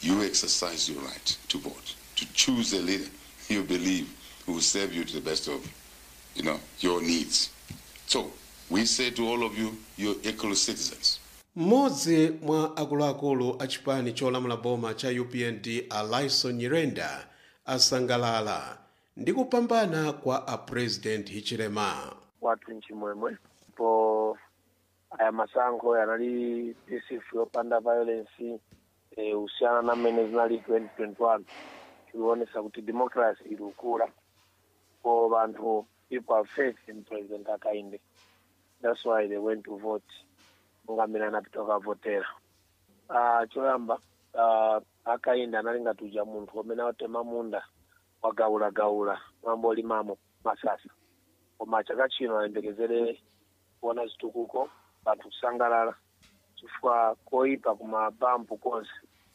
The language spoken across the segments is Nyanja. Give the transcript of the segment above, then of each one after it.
you exercise your right to vote, to choose a leader you believe who will serve you to the best of, you know, your needs. So we say to all of you, you're equal citizens. mmodzi mwa akuluakulu a chipani cholamula boma cha upnd alison nyirenda asangalala ndi kupambana kwa apresident hichilema wathu nchimwemwe po aya masankho yanali peaceful yopanda violence eh, usiyana na mmene zinali 2021 tilionesa kuti democracy ili ukula po vanthu people have faith in president akainde that's why they went to vote monga mmene anapita kavotera uh, choyamba uh, akainde anali ngati uja munthu umene watema munda wagaulagaula mwambo olimamo masasa koma chaka chino ayembekezere kuona zitukuko vanthu kusangalala chifukwa koipa kumabampu konse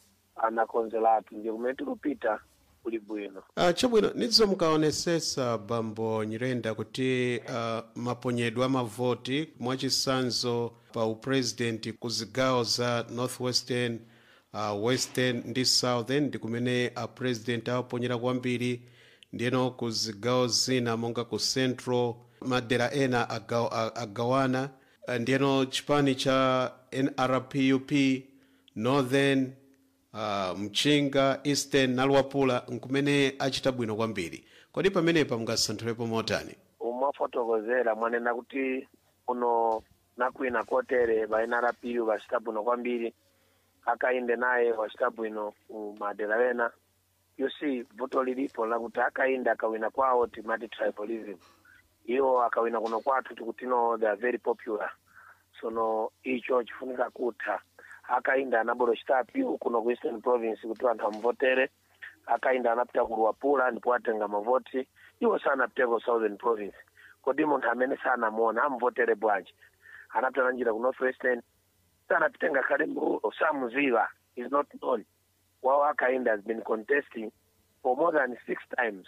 anakonzeratu ndiye kumene tikupita kuli bwino uh, chabwino nidzo mukaonesesa bambo nyirenda kuti uh, maponyedwe a mavoti mwachisanzo pa upresident ku zigawo za northwestern uh, western ndi southern ndi kumene apresident awaponyera kwambiri ndiyeno ku zigawo zina monga ku central madera ena agaw, agawana uh, ndiyeno chipani cha nrpup northern uh, mchinga eastern naluwapula nkumene achita bwino kwambiri kodi pamenepa mungasanthulepo motani umwafotokozera mwanena kuti uno nakwina kotere va nrpu vachita bwino kwambiri akainde naye wachita bwino madera ena you see voto lilipo lakuti akainde akawina kwawo timati tribalism iwo akawina kuno kwathu tikuti no they are very popular sono icho chifunika kutha akainda anabolo chitapiwo kuno ku eastern province kuti anthu amuvotere akainda anapita ku luwapula ndipo atenga mavoti iwo sanapiteko southern province kodi munthu amene sanamuona amuvotere bwanji anapita nanjira ku northwestern sanapite ngakhale mrulo samuziva is not known wawo akainda has been contesting for more than six times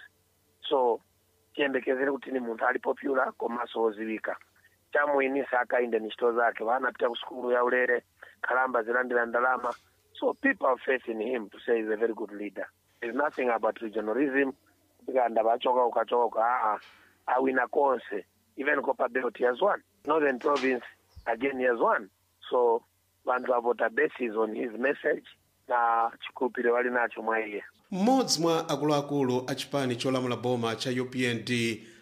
so tiyembekezere kuti ni munthu ali popular komanso woziwika chamuyinisa akainde ni ntchito zake vanapita ku sukulu ya ulere khalamba zilandira ndalama so people have faith in him to say he's a very good leader there's nothing about regionalism tikanda vachoka ukachoka uka aa awina konse even copa belt he has won northern province again he has won so vanthu avota basis on his message na chikhulupiriro vali nacho mwa iye mmodzi mwa akuluakulu a chipani cholamula boma cha upnd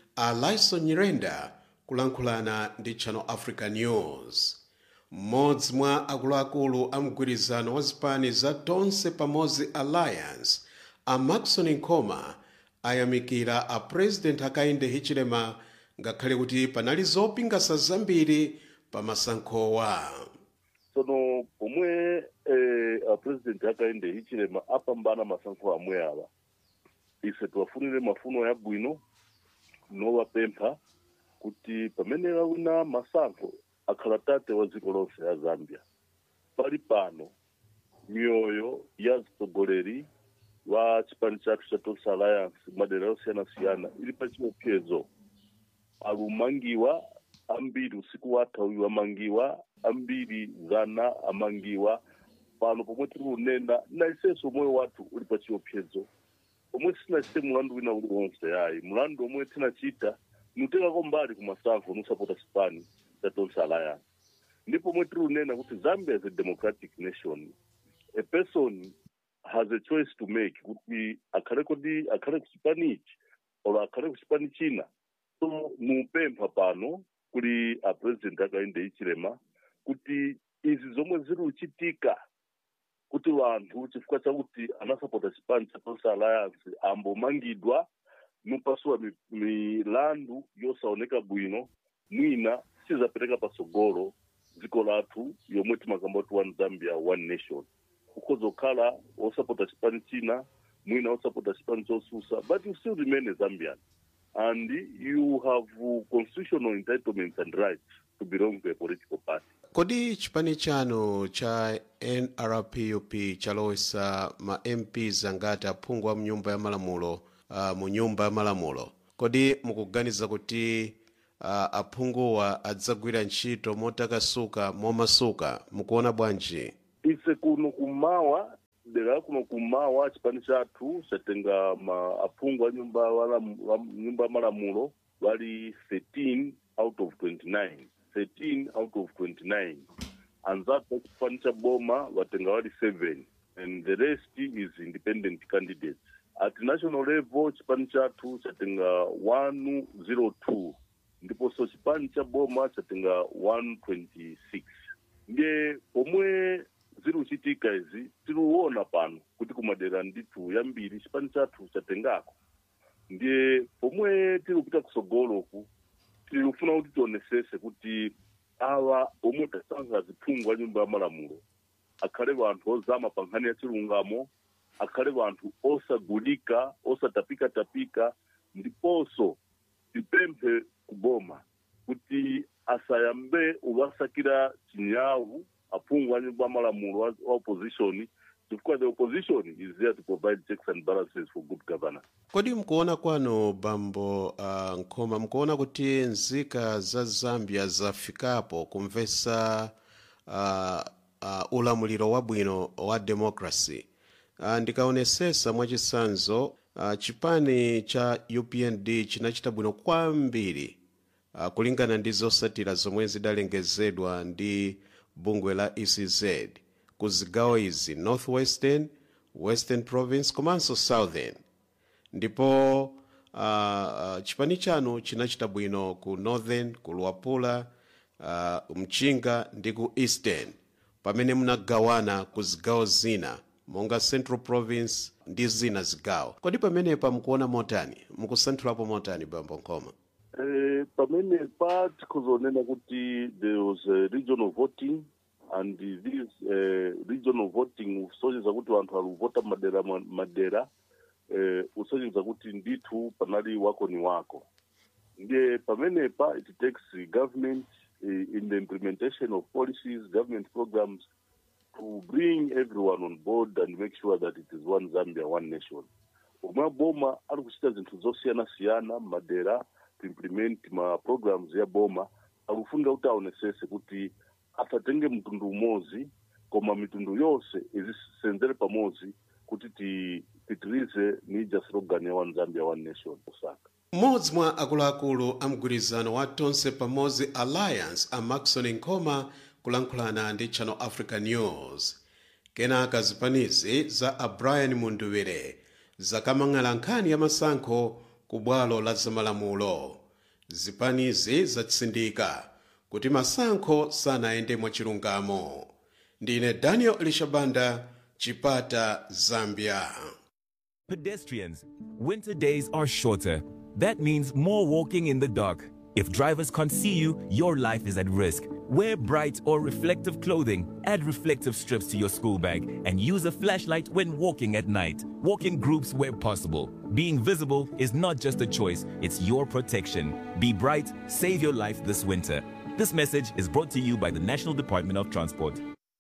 alison nyirenda kulankhulana ndi channel africa news mmodzi mwa akuluakulu a mgwirizano wa zipani za tonse pamodzi alliance a maxon nkoma ayamikira a president akainde hichilema ngakhale kuti panali zopingasa zambiri pa masankhowa tsono pomwe eh, apresident akainde hichilema apambana masankho amwe awa ise tiwafunire mafuno yabwino nowapempha kuti pamene awina masankho akhala tate wa dziko lonse ya zambia pali pano mioyo ya mtsogoleri wa chipani chathu cha tonse alliance madera yosiyanasiyana ili pa chiopsezo alumangiwa ambiri usiku watha uyu amangiwa ambiri zana amangiwa pano pomwe tiri kunena na isenso moyo wathu uli pa chiopsezo pomwe sinachite mulandu wina uliwonse ayi mulandu omwe tinachita nutekako mbali kumasankho nusapota chipani cha tonse alliance ndipo pomwe tiri kunena kuti zambia is a democratic nation a person has a choice to make kuti akhale kodi akhale kuchipani ichi or akhale kuchipani china so mupempha pano kuli apresident akainde hichilema kuti izi zomwe ziri kuchitika kuti vanthu chifukwa chakuti anasapota chipani cha tonse alliance ambomangidwa nupasuwa mi- milandu yosaoneka bwino mwina sizapereka pasogolo dziko lathu yomwe timakamba kuti one zambia one nation ukhoza kukhala osapota chipani china mwina osapota chipani chosusa but you still remain a zambian and you have uh, constitutional entitlements and rights to belong to a political party kodi chipani chanu cha nrpup chalowesa ma mps angati aphungu wa mnyumba ya malamulo uh, mu nyumba ya malamulo kodi mukuganiza kuti uh, aphunguwa adzagwira ntchito motakasuka momasuka mukuona bwanji ise kuno kumawa dera kuno kumawa chipani chathu chatenga ma aphungu a nyumba wala- wa- nyumba ya malamulo wali 13 out of 29 13 out of 29 anzathu a chipani cha boma watenga wali 7 and the rest is independent candidates at national level chipani chathu chatenga 102 ndiponso chipani cha boma chatenga 126 ndiye pomwe ziri kuchitika izi tiriuona pano kuti kumadera ndithu yambiri chipani chathu chatengako ndiye pomwe tiri kupita kusogoloku tiri kufuna kuti tionesese kuti awa omwe tasankha ziphungu a nyumba ya malamulo akhale vanthu ozama pa nkhani ya chilungamo akhale vanthu osagulika osatapikatapika ndiponso tipemphe kuboma kuti asayambe uvasakira chinyawu aphungu a nyumba ya malamulo wa wa opposition chifukwa the opposition is there to provide checks and balances for good governance kodi mkuona kwanu bambo uh, nkhoma mkuona kuti nzika za zambia zafikapo kumvesa uh, uh, ulamuliro wabwino wa democracy uh, ndikaonesesa mwachisanzo uh, chipani cha upnd chinachita bwino kwambiri uh, kulingana ndi zosatira zomwe zidalengezedwa ndi bungwe la ecz ku zigawo izi northwestern western province komanso southern ndipo uh, uh, chipani chanu chinachita bwino ku northern ku luapula uh, mchinga ndi ku eastern pamene munagawana ku zigawo zina monga central province ndi zina zigawo kodi pamenepa mukuona motani mukusanthulapo motani bambo nkhoma Eh, pamene pa tikuzonena kuti there was a regional voting and this uh, regional voting usonyeza kuti vanthu alivota madera ma- madera eh, usonyeza kuti ndithu panali wako ni wako ndiye pamenepa it takes the government eh, in the implementation of policies government programs to bring everyone on board and make sure that it is one zambia one nation omwe boma ari kuchita zinthu zosiyana-siyana madera to implement ma programs ya boma akufunga kuti aonesese kuti asatenge mtundu umodzi koma mitundu yonse izisenzere pamodzi kuti ti- titirize nija slogan ya one zambia one nation osaka mmodzi mwa akuluakulu a mgwirizano wa tonse pamodzi alliance a maxon nkhoma kulankhulana ndi channel africa news kenaka zipanizi za a brian munduwire zakamang'ala nkhani ya masankho ku bwalo la zamalamulo zipanizi zatsindika kuti masankho sanayende mwachilungamo ndine daniel elishabanda chipata zambia Pedestrians, winter days are shorter. That means more walking in the dark. If drivers can't see you, your life is at risk. Wear bright or reflective clothing, add reflective strips to your school bag, and use a flashlight when walking at night. Walk in groups where possible. Being visible is not just a choice, it's your protection. Be bright, save your life this winter. This message is brought to you by the National Department of Transport.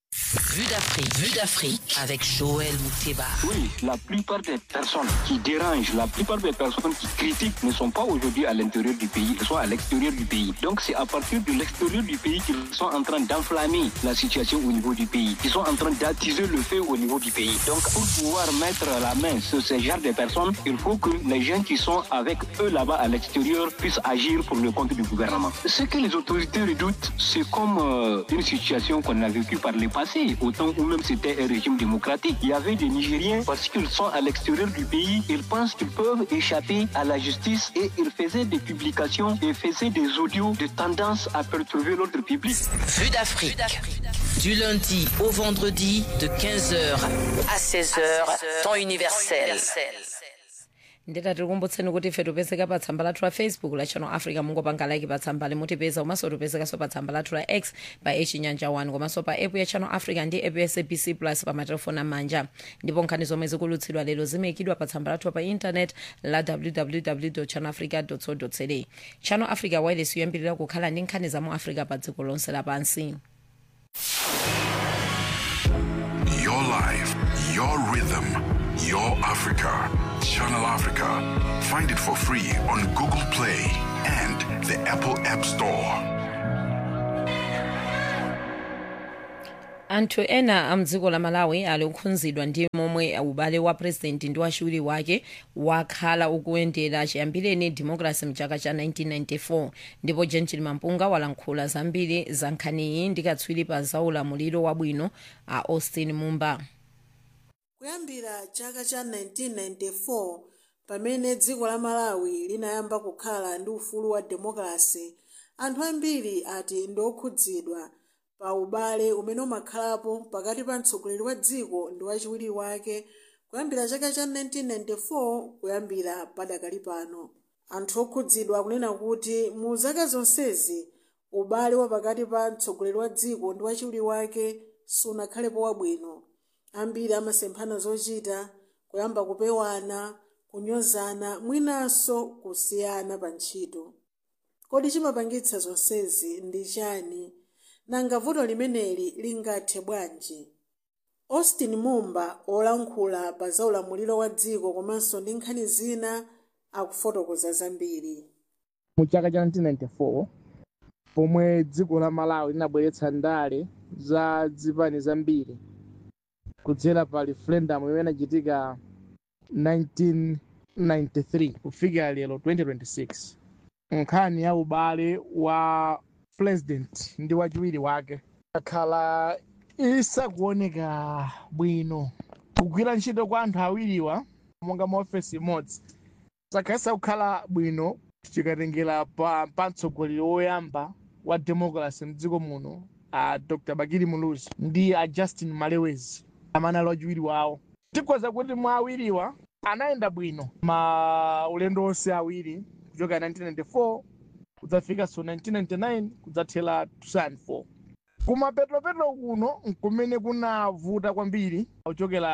Vue d'Afrique, vue d'Afrique avec Joël Mouteba. Oui, la plupart des personnes qui dérangent, la plupart des personnes qui critiquent ne sont pas aujourd'hui à l'intérieur du pays, elles sont à l'extérieur du pays. Donc c'est à partir de l'extérieur du pays qu'ils sont en train d'enflammer la situation au niveau du pays. Ils sont en train d'attiser le feu au niveau du pays. Donc pour pouvoir mettre la main sur ce genre de personnes, il faut que les gens qui sont avec eux là-bas à l'extérieur puissent agir pour le compte du gouvernement. Ce que les autorités redoutent, c'est comme euh, une situation qu'on a vécue par le passé, au temps où même c'était un régime démocratique. Il y avait des Nigériens, parce qu'ils sont à l'extérieur du pays, ils pensent qu'ils peuvent échapper à la justice et ils faisaient des publications et faisaient des audios de tendance à perturber l'ordre public. Vue d'Afrique. Du lundi au vendredi de 15h à 16h, temps universel. ndeta tikukumbutseni kuti ife tipezeka pa tsamba lathu la facebook la channel africa mungopanga like pa tsamba limutipeza komanso tipezekanso pa tsamba lathu la x pa echinyanja 1 komanso pa app ya channel africa ndi app ya sabc plus pa matelefoni amanja ndipo nkhani zomwe zikulutsidwa lero zimayikidwa pa tsamba lathu pa intanet la www channel africa co za channel africa wireless yoyambirira kukhala ndi nkhani za mu africa pa dziko lonse lapansi Your life, your rhythm, your Africa. Channel Africa. Find it for free on Google Play and the Apple App Store. anthu ena amdziko la malawi ali okhudzidwa ndi momwe ubale wa purezidenti ndi wachiwiri wake wakhala ukuyendera chiyambireni democracy mchaka cha 1994 ndipo gentil mampunga walankhula zambiri za nkhaniyi ndi katswiri pa zaulamuliro wabwino a austin mumba kuyambira chaka cha 1994 pamene dziko la malawi linayamba kukhala ndi ufulu wa demokrasi anthu ambiri ati ndi okhudzidwa pa ubale umene umakhalapo pakati pa mtsogoleri wa dziko ndi wachiwiri wake kuyambira chaka cha 1994 kuyambira padakali pano anthu okhudzidwa kunena kuti mu zaka zonsezi ubale wa pakati pa mtsogoleri wa dziko ndi wachiwiri wake sunakhalepo wabwino ambiri amasemphana zochita kuyamba kupewana kunyozana mwinanso kusiyana pa ntchito kodi chimapangitsa zonsezi ndi chani nanga vuto limeneli lingathe bwanji austin mumba olankhula pa zaulamuliro wa dziko komanso ndi nkhani zina akufotokoza zambiri mu chaka cha 1994 pomwe dziko la malawi linabweretsa ndale za zipani zambiri kudzera pa referendum imene inachitika 1993 kufikira lero 2026 nkhani ya ubale wa president ndi wachiwiri wake akhala isakuoneka bwino kugwira ntchito kwa anthu awiriwa monga maofesi imodzi sakhalisa kukhala bwino tikatengera pa pa mtsogoleri woyamba wa democracy mdziko muno a dr bakiri muluzi ndi a justin malewezi amene ali wachiwiri wawo tikhoza kuti mwa awiriwa anayenda bwino ma ulendo onse awiri kuchoka 1994 kudzafika so 1999 kudzathera 2004 kumapetropetro kuno nkumene kunavuta kwambiri kuchokera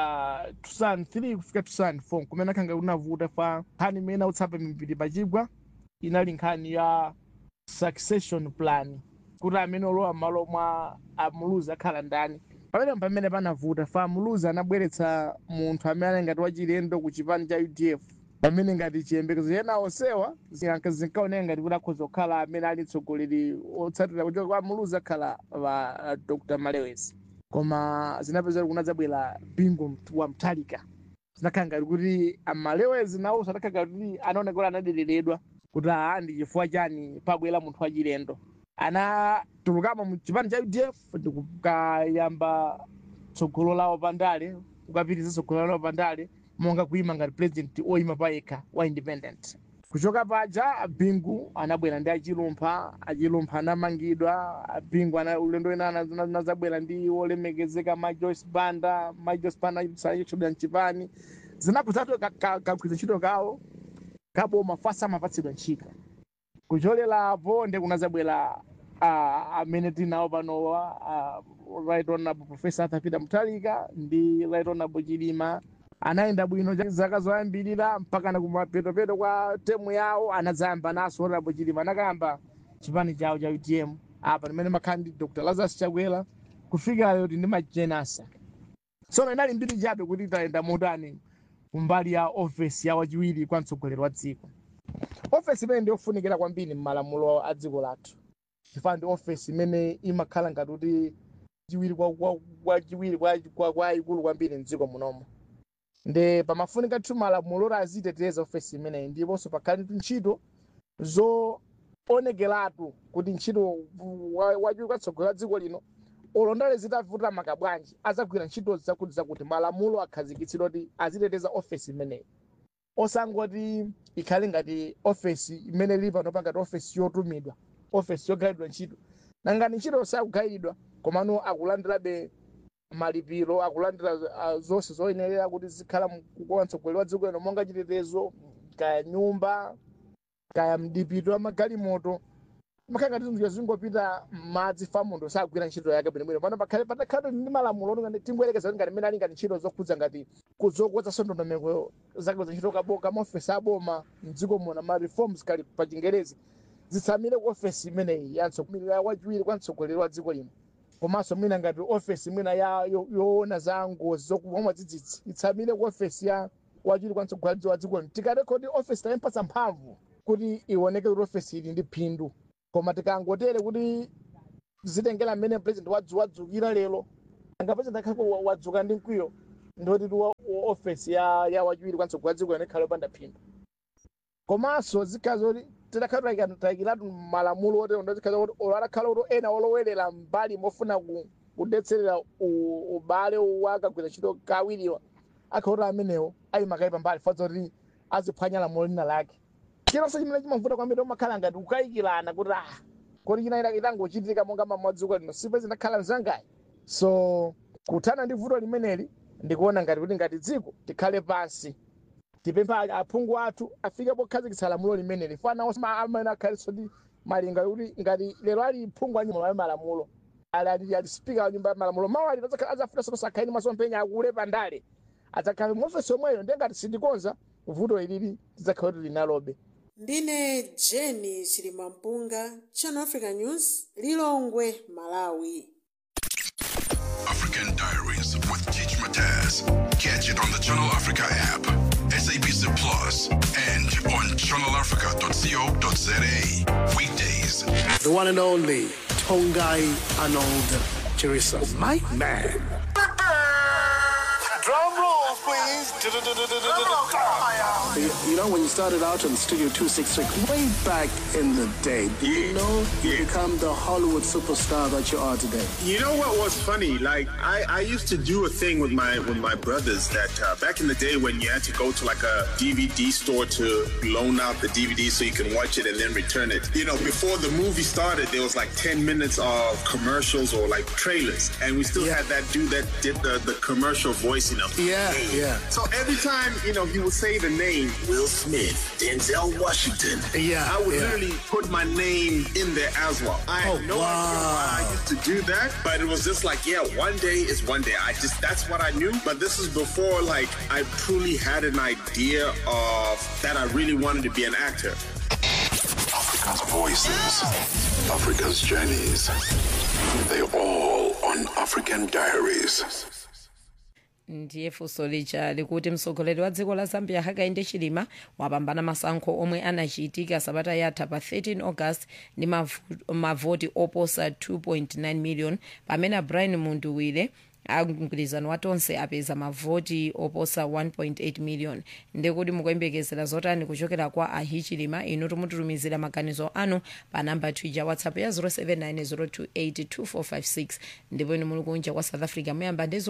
2003 kufika 2004 kumene akhanga kunavuta fa nkhani imene autsapa mipiri pachigwa inali nkhani ya succession plan kuti amene olowa m'malo mwa amuluzi akhala ndani pamene pamene panavuta fa amuluzi anabweretsa munthu amene ali ngati wachilendo ku chipani cha udf pamene ngati chiyembekezo ena onsewa zinkaoneka ngati kuti akhoza kukhala amene ali mtsogoleri otsatira kuchoka kwa amuluzi akhala wa dr malewezi koma zinapeza kuti kunadzabwera bingu wa mtalika zinakhala ngati kuti amalewezi nawonso anakhala kuti anaoneka kuti anadereredwa kuti aa ndi chifukwa chani pabwera munthu wachilendo anatulukamo mu chipani cha udf ndikukayamba tsogolo lawo pandale kukapitiriza tsogolo lawo pandale monga kuima ngati president oyima payekha wa independent kuchoka paja bingu anabwera ndi achilumpha achilumpha anamangidwa bingu ana ulendo ena anazabwera ndi olemekezeka ma joyce banda ma joyce banda sachoda mchipani zinakuzatu kagwiza ntchito kawo kaboma fasa amapatsidwa ntchito kucholerapo ndi kunazabwera uh, amene tinawo panowa uh, right honorable professor arthur peter muthalika ndi right honorable chilima anayenda bwino zaka zoyambirira mpaka na kumapeto kwa temu yawo anadzayamba naso honorable chilima anakayamba chipani chawo cha utm apa pamene makhala ndi dr lazarus chakwera kufika lero ndi majenasa tsono inali mbiri chabe kuti tayenda motani kumbali ya ofesi ya wachiwiri kwa mtsogoleri wa dziko ofesi imene ndiyofunikira kwambiri m'malamulo a dziko lathu chifukwa ndi ofesi imene imakhala ngati kuti chiwiri kwachiwiri kwa ikulu kwambiri mdziko munomo ndi pamafunika tu malamulo aziteteza ofesi imeneyi ndiponso pakhale ndi ntchito zoonekeratu kuti ntchito wachiwiri kwatsogolo la dziko lino olondale zitavuta maka bwanji azagwira ntchito zakuti zakuti malamulo akhazikitsidwa kuti aziteteza ofesi imeneyi osangoti ikhale ngati ofesi imene ili pano ngati ofesi yotumidwa ofesi yogayidwa ntchito nangani ntchito sakugayidwa komano akulandirabe malipiro akulandira uh, zonse zoyenerera kuti zikhala kukola mtsogoleri wa dziko lino monga chitetezo kaya nyumba kaya mdipito wa magalimoto makhala ngati zinthu zingopita madzi famundo sagwira ntchito yake bwinobwino pano pakhale patakhala ndi malamulo ngati timbwerekeza ngati mmene ali ngati ntchito zokhudza ngati kuzokweza ndondomeko zake za ntchito kaboka maofesi aboma mdziko muno ma reforms kali pa chingerezi zitsamire ku ofesi imeneyi ya wachiwiri kwa mtsogoleri wa dziko lino komanso mwina ngati ofesi mwina ya yoona za ngozi zokuba mwadzidzidzi itsamire ku ofesi ya wachiwiri kwa mtsogoleri wa dziko lino tikarekodi ofesi tayempatsa mphamvu kuti ioneke kuti ofesi ili ndi phindu koma tikangotere kuti zitengera mmene president wadzukira lero angapeza ndakhale wadzuka ndi mkwiyo ndoti wa wa ofesi ya ya wachiwiri kwa mtsogoleri wa dziko yanekhale opanda phindu komanso zikhala zoti tidakhala tayikiratu malamulo otero ndo zikhala kuti olo adakhala kuti ena olowerera mbali mofuna ku- kudetserera u- ubale wakagwira ntchito kawiriwa akhala kuti amenewo ayima kayi pambali fodza kuti aziphwanya lamulo lina lake chilonse chimene chimavuta kwambiri umakhala ngati kukayikirana kuti ah kuti china ita- itangochitika monga mamadziko lino sipezi ndakhala mzangayi so kuthana ndi vuto limeneli ndikuona ngati kuti ngati dziko tikhale pansi tipempha aphungu athu afike pokhazikitsa lamulo limeneli fana onse amene akhaliso ndi malinga kuti ngati lero ali phungu a nyumba ya malamulo ali ali ali spika wa nyumba ya malamulo mawu ali adzakhala azafuna sono sakhaini masomphenya akule pandale adzakhala muofesi omweyo ndiye ngati sindikonza vuto ilili tidzakhala kuti linalobe ndine jeni chilimampunga channel africa news lilongwe malawi African Diaries with Teach Mataz. Catch it on the Channel Africa app, SABC Plus, and on channelafrica.co.za. Weekdays. The one and only Tongai Arnold Chirisa. My man. Drum roll, please. You, you know, when you started out on Studio 266, way back in the day, did you know you become the Hollywood superstar that you are today? You know what was funny? Like I, I used to do a thing with my with my brothers that uh, back in the day when you had to go to like a DVD store to loan out the DVD so you can watch it and then return it. You know, before the movie started, there was like ten minutes of commercials or like trailers, and we still had that dude that did the, the commercial voice. You know. Yeah, yeah. So every time you know he would say the name Will Smith, Denzel Washington. Yeah, I would yeah. literally put my name in there as well. I had Oh, no idea why I used to do that, but it was just like, yeah, one day is one day. I just that's what I knew. But this is before like I truly had an idea of that I really wanted to be an actor. Africa's voices, Africa's journeys. They're all on African Diaries. ndiye funso lija likuti mtsogoleri wa dziko la zambia hakainde chilima wapambana masankho omwe anachitika sabata yatha pa 13 august ndi mavu- mavoti oposa 2.9 million pamene brian munduwire amgwirizano wa tonse apeza mavoti oposa 1.8 million ndikuti mukuyembekezera zotani kuchokera kwa ahichilima inu timututumizira maganizo anu pa namba twitter whatsapp ya 0790282456 ndipo inu muli kunja kwa south africa muyamba ndi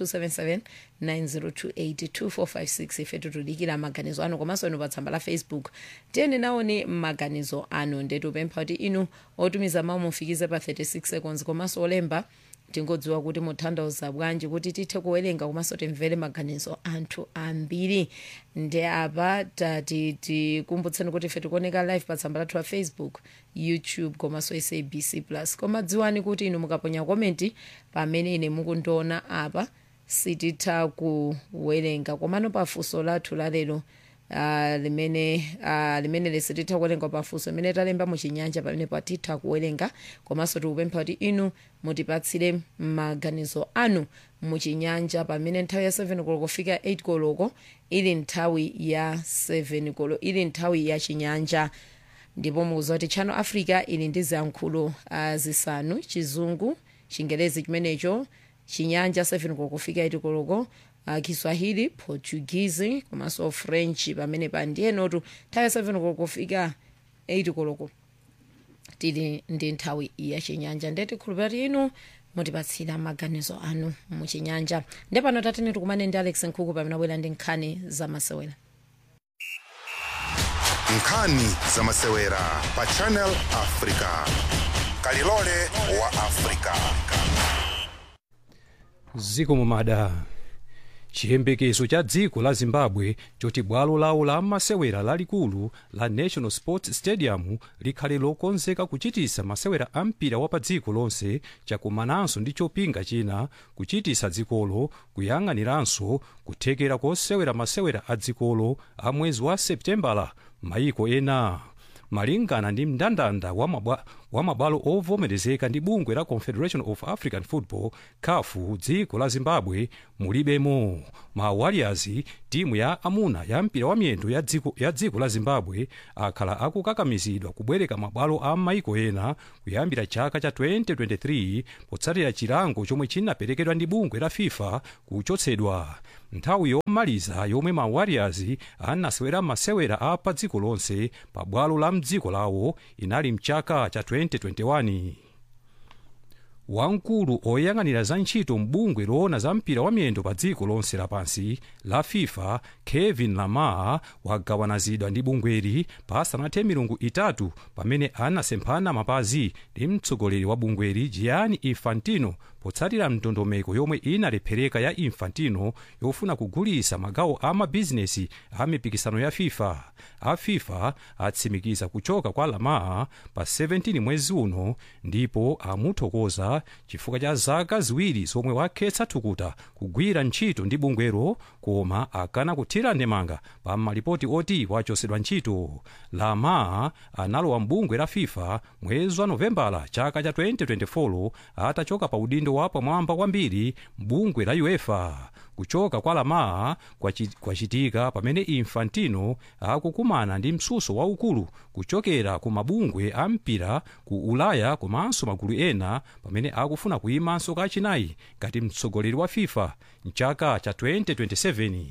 0027790282456 ife tutudikira maganizo anu komanso inu pa tsamba la facebook tiyeni naoni maganizo anu ndetupempha kuti inu otumiza mawu mufikize pa 36 seconds komanso olemba tingodziwa kuti muthandauza bwanji kuti tithe kuwerenga komanso timvere maganizo anthu ambiri ndi apa tati tikumbutseni kuti ife tikuoneka live pa tsamba lathu la facebook youtube komanso sabc plus koma dziwani kuti inu mukaponya komenti pamene ine mukundiona apa sititha kuwerenga komano pafunso lathu lalero Uh, limene uh, limene lisititha kuwerenga pafunso limene talemba muchinyanja pamene patitha kuwerenga komanso tikupempha kuti inu mutipatsire maganizo anu muchinyanja pamene nthawi ya 7 koloko kufika 8 koloko ili nthawi ya 7 koloko ili nthawi ya chinyanja ndipo mukuziwa kuti channel africa ili ndi ziyankhulo uh, zisanu chizungu chingerezi chimenecho chinyanja 7 koloko kufika 8 koloko uh, kiswahili portuguese komanso french pamene pa ndiyenotu nthawi ya 7 koloko kufika 8 koloko tili ndi nthawi ya chinyanja ndeti khulupira kuti inu mutipatsira maganizo anu muchinyanja ndi pano tatene tikumane ndi alex nkhuku pamene abwera ndi nkhani zamasewera nkhani zamasewera pa channel africa kalilole wa africa ziko mumada chiyembekezo cha dziko la zimbabwe choti bwalo lawo la masewera lalikulu la national sports stadium likhale lokonzeka kuchitisa masewera a mpira wa pa dziko lonse chakumananso ndi chopinga china kuchitisa dzikolo kuyang'aniranso kuthekera kosewera masewera a dzikolo a mwezi wa septembala maiko ena malingana ndi mndandanda wa, mabwa, wa mabwalo ovomerezeka ndi bungwe la confederation of african football caf dziko la zimbabwe mulibemo ma warriors timu ya amuna ya mpira wa miyendo ya dziko, ya dziko la zimbabwe akhala akukakamizidwa kubwereka mabwalo a maiko ena kuyambira chaka cha 2023 potsatira chilango chomwe chinaperekedwa ndi bungwe la fifa kuchotsedwa nthawi yomaliza yomwe ma warriors anasewera masewera a pa dziko lonse pa bwalo la mdziko lawo inali mchaka cha 2021 wamkulu oyang'anira za ntchito mbungwe loona za mpira wa miyendo pa dziko lonse lapansi la fifa kevin lamar wagawanazidwa ndi bungweli pasanathe milungu itatu pamene anasemphana mapazi ndi mtsogoleri wa bungweli gianni infantino potsatira ndondomeko yomwe inalephereka ya infantino yofuna kugulisa magawo a mabizinesi a mipikisano ya fifa a fifa atsimikiza kuchoka kwa lamar pa 17 mwezi uno ndipo amuthokoza chifukwa cha zaka ziwiri zomwe wakhetsa thukuta kugwira ntchito ndi bungwelo koma akana kuthira ndemanga pa malipoti oti wachosedwa ntchito lamar analowa mbungwe la fifa mwezi wa novembala chaka cha 2024 atachoka pa udindo wa pamwamba kwambiri mbungwe la uefa kuchoka kwa lamar kwachitika pamene infantino akukumana ndi msuso waukulu kuchokera ku mabungwe a mpira ku ulaya komanso magulu ena pamene akufuna kuyimanso kachinayi ngati mtsogoleri wa fifa mchaka cha 2027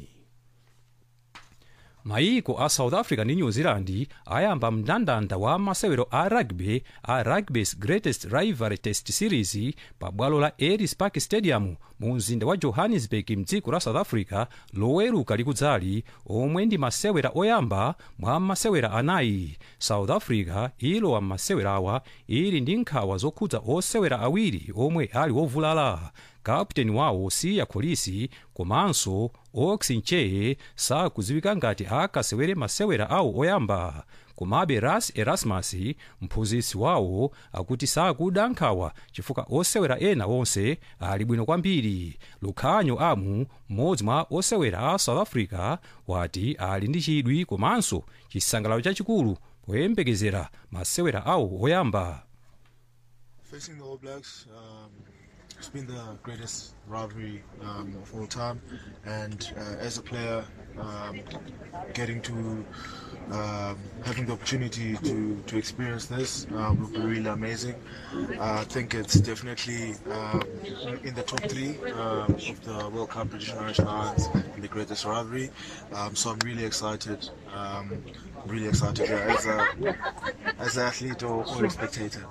maiko a south africa ndi new zealand ayamba mndandanda wa masewero a rugby a rugby's greatest rivalry test series pa bwalo la ellis park stadium mu mzinda wa johannesburg mdziko la south africa loweruka likudzali omwe ndi masewera oyamba mwa masewera anayi south africa ilowa m'masewerawa ili ndi nkhawa zokhudza osewera awiri omwe ali wovulala kapteni wawo siya kolisi komanso oxinche sakudziwika ngati akasewere masewera awo oyamba komabe ras erasmus mphunzitsi wawo akuti sakuda nkhawa chifukwa osewera ena onse ali bwino kwambiri lukhanyo amu mmodzi mwa osewera a south africa wati ali ndi chidwi komanso chisangalalo chachikulu poyembekezera masewera awo oyamba Facing the All Blacks, um, it's been the greatest rivalry um, of all time, and uh, as a player, um, getting to um, having the opportunity to, to experience this uh, will be really amazing. Uh, I think it's definitely um, in the top three um, of the World Cup British and Irish Lions in the greatest rivalry. Um, so I'm really excited. Um, really excited yeah, as a as an athlete or, or a spectator.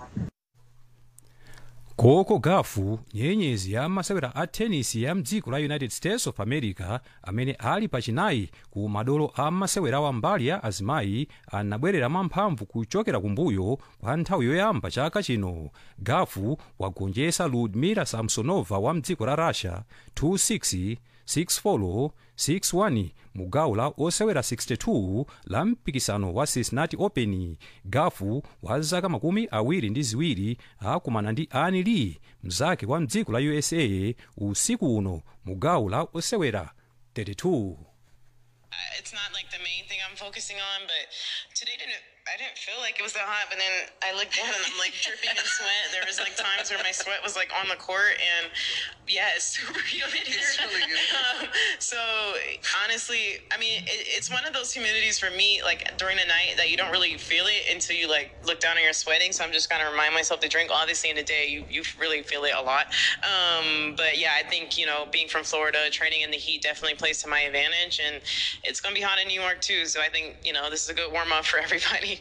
coco gafu nyenyezi ya masewera a tenisi ya mdziko la united states of america amene ali pachinayi ku madolo a masewerawa mbali ya azimayi anabwerera mwamphamvu kuchokera kumbuyo kwa nthawi yoyamba chaka chino gafu wagonjetsa ludmila samsonova wa mdziko la russia 26 6-4 6-1 mu gawo la osewera 62 la mpikisano wa cincinnati open gafu wa zaka makumi awiri ndi ziwiri akumana ndi ani lee mzake wa mdziko la usa usiku uno mu gawo la osewera 32 it's not like the main thing I'm focusing on, but today didn't I didn't feel like it was that hot, but then I looked down and I'm like dripping in sweat. There was like times where my sweat was like on the court, and yeah, it's super humid here. Really um, so honestly, I mean, it, it's one of those humidities for me, like during the night, that you don't really feel it until you like look down and you're sweating. So I'm just gonna remind myself to drink. Obviously, in the day, you you really feel it a lot. Um, but yeah, I think you know, being from Florida, training in the heat definitely plays to my advantage, and it's gonna be hot in New York too. So I think you know this is a good warm up for everybody.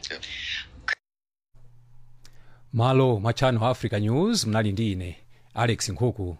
malo mwa channel africa news mnali ndi ine alex nkhuku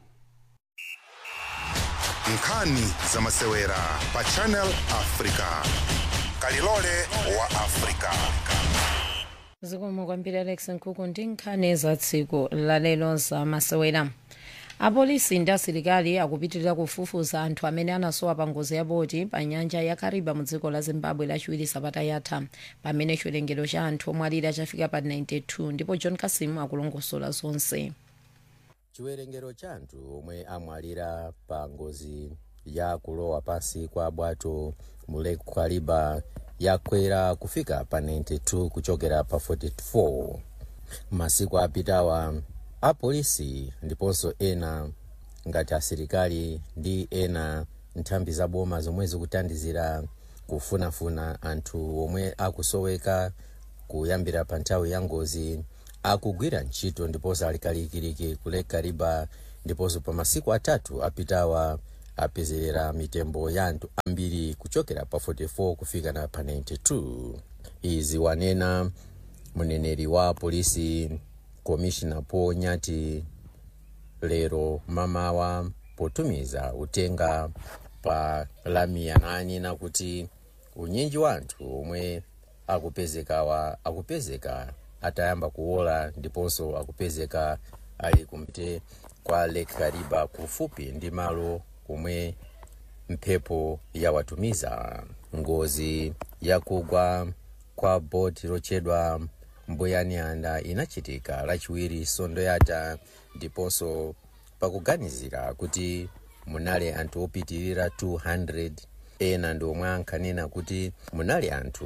nkhani za masewera pa channel africa kalilole wa africa zikomo kwambiri alex nkhuku ndi nkhani za tsiku lalero za masewera apolisi ndi asilikali akupitirira kufufuza anthu amene anasowa pa ngozi ya boti pa nyanja ya kariba mu dziko la zimbabwe lachiwiri sabata yatha pamene chiwerengero cha anthu omwe alira chafika pa 92 ndipo john kasimu akulongosola zonse chiwerengero cha anthu omwe amwalira pa ngozi ya kulowa pansi kwa bwato mu lake kariba yakwera kufika pa 92 kuchokera pa 44 masiku apitawa apolisi ndiponso ena ngati asilikali ndi ena nthambi za boma zomwe zikuthandizira kufunafuna anthu omwe akusoweka kuyambira pa nthawi ya ngozi akugwira ntchito ndiponso alikalikiliki ku lake kariba ndiponso pa masiku atatu apitawa apezerera mitembo ya anthu ambiri kuchokera pa 44 kufika na pa 92 izi wanena mneneri wa polisi komishina paul nyati lero mamawa potumiza utenga pa lamia nanena kuti unyinji wa anthu omwe akupezekawa akupezeka atayamba kuwola ndiponso akupezeka ali kumte kwa lake kariba kufupi ndi malo kumwe mphepo yawatumiza ngozi yakugwa kwa boti lochedwa mbuyanianda inachitika lachiwiri sondo yata ndiponso pakuganizira kuti munali anthu opitirira 200 ena ndi omwe ankanena kuti munali anthu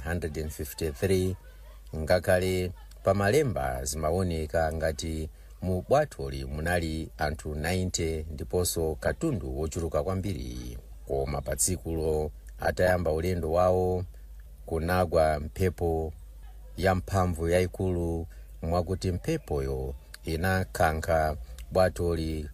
153 ngakhale pamalemba zimaoneka ngati mu bwatholi munali anthu 90 ndiponso katundu wochuluka kwambiri koma pa tsikulo atayamba ulendo wawo kunagwa mphepo ya mphamvu yayikulu mwakuti mphepoyo inakankha bwatholi